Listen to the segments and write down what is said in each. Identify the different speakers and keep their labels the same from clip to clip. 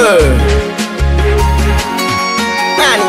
Speaker 1: Nani?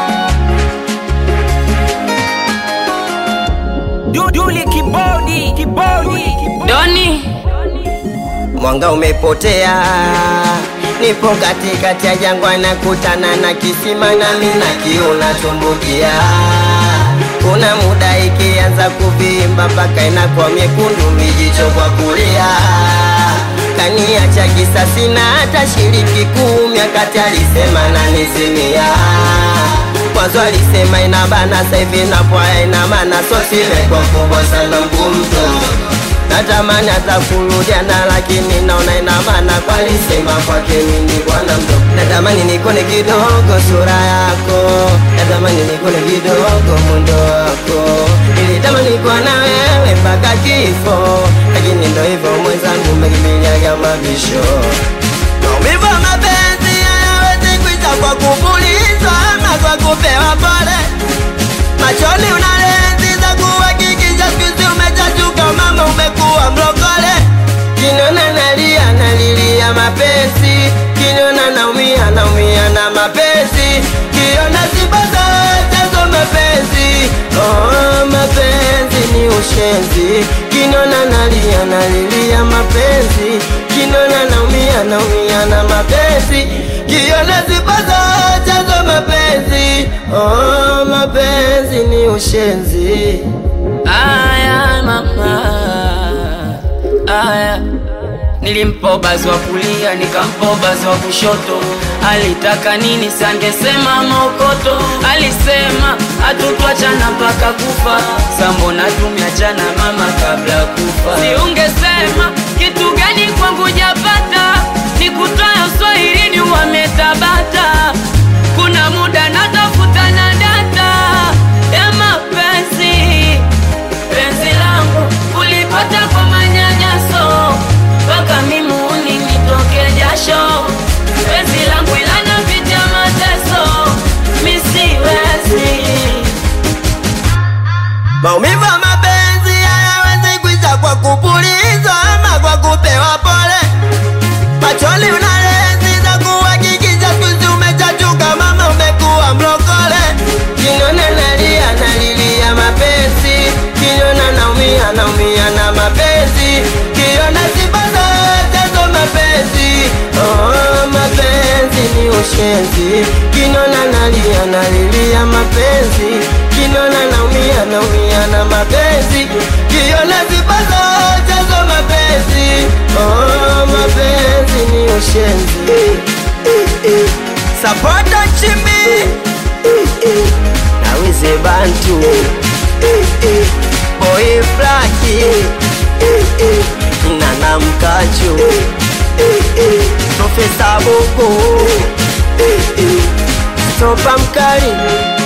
Speaker 2: Duduli kibodi kibodi
Speaker 3: Doni
Speaker 1: Mwanga umepotea, nipo katikati ya jangwa, nakutana na kisima nami na kiu natumbukia. Kuna muda ikianza kuvimba mpaka inakuwa miekundu, mijicho kwa kulia. Kaniacha kisasi na hata shiriki kumi, akati alisema nanizimia Mwanzo alisema inabana, sasa hivi napwaya ina maana, so simekuwa kubwa sana mgumto natamani hata kurudiana lakini naona ina maana kwa alisema kwake mimi bwana mdogo natamani nikone kidogo sura yako natamani nikone kidogo mundo wako nilitamani kuwa na wewe mpaka kifo lakini ndo hivyo mwenzangu umekimbiliaga mabisho maumivu ya mapenzi hayawezi kuisha kwa kupulizwa ama kwa kupewa pole machoni una lenzi za kuhakikisha skuizi umechachuka mama umekuwa mlokole kinona nalia nalilia mapenzi kinona naumia naumia na mapenzi kiona sibaza chazo mapenzi oh, mapenzi ni ushenzi kinona nalia nalilia mapenzi kinona naumia naumia na mapenzi kiona sibaza chazo mapenzi oh, mapenzi ni ushenzi
Speaker 3: aya mama aya nilimpa bazi wa kulia nikampa bazi wa kushoto alitaka nini sangesema mokoto alisema hatutwachana mpaka kufa sambona tumiachana mama kabla ya kufa siungesema kitu gani kwangu japata nikutoya uswahilini wametabata kuna muda natafuta na data ya mapenzi penzi langu ulipata kwa manyanyaso mpaka mimuni nitoke jasho penzi langu ilana vita mateso misiwezi
Speaker 1: Maumivu ya mapenzi hayawezi kuisha kwa kupulizwa ama kwa kupewa pole. Machoni una lenzi za kuhakikisha skuizi umechachuka, mama umekuwa mlokole. Kinona nalia nalilia mapenzi, kinona naumia naumia na mapenzi, kiona sibaza chazo mapenzi. Oh, mapenzi ni ushenzi, kinona nalia nalilia mapenzi, kinona naumia naumia na mapenzi, kiona sibaza chazo mapenzi. Oh, mapenzi ni ushenzi. Sapota chimbi nawize bantu boy flaki nana mkachu profesa bogo stopa mkali